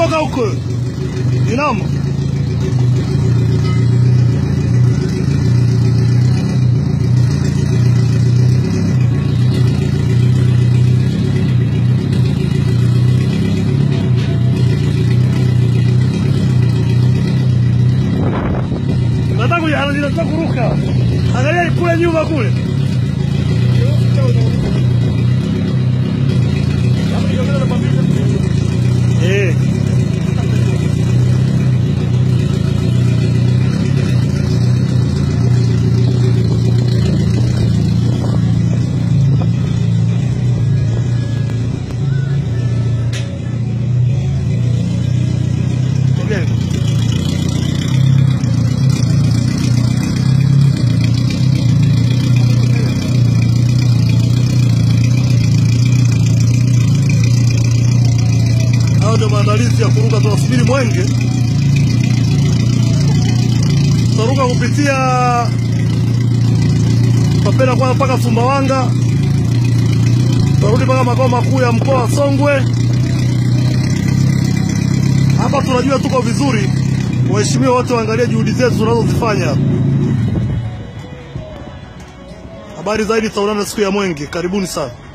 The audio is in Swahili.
toka huko. Inama. Nataka kuja- anataka kuruka. Angalia kule nyuma kule. Eh. Okay. Hayo ndio maandalizi ya kuruka. Tunasubiri mwenge, tutaruka kupitia Papena kwanza mpaka Sumbawanga, tutarudi mpaka makao makuu ya mkoa wa Songwe. Hapa tunajua tuko vizuri. Waheshimiwa wote waangalie juhudi zetu tunazozifanya hapa. Habari zaidi tutaonana siku ya mwenge. Karibuni sana.